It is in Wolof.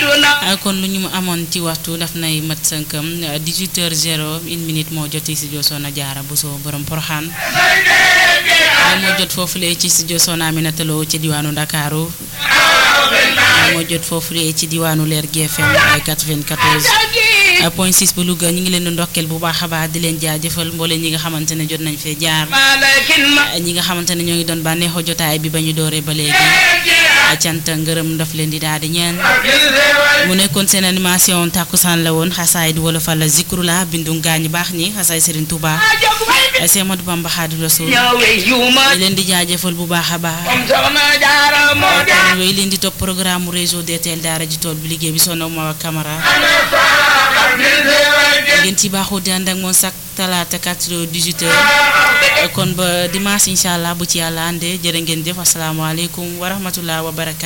kon lu ñu amoon ci waxtu daf nay mat sënkam 18 heures 0 une minute moo jot ci studio Soxna Jaara Buso borom Poroxaan moo jot foofulee ci studio Soxna Aminata Lo ci diwaanu Ndakaaru moo jot foofulee ci diwaanu Leer GFM ay 94 point 6 bu Louga ñu ngi leen di ndokkeel bu baax a baax di leen jaajëfal mbooleen ñi nga xamante ne jot nañ fee jaar ñi nga xamante ne ñoo ngi doon bànneexoo jotaay bi ba ñu dooree ba léegi cant ngërëm daf leen di daal di ñeen mu nekkoon seen animation tàkkusaan la woon xasaay di wala fal zikru la bindu gaañu baax ñi xasaay Serigne Touba Seex Ahmadu Bamba Xaadimu Rasuul leen di jaajëfal bu baax a baax kon yooyu leen di topp programme mu réseau DTL daara ji tool bi liggéey bi Soxna Mawa Camara ngeen ci baaxu di ànd ak moom sax talaata 4 heures 18 heures kon ba dimanche incha allah bu ci yàlla àndee jërë ngeen jëf asalaamaaleykum wa rahmatulah wa barakaatu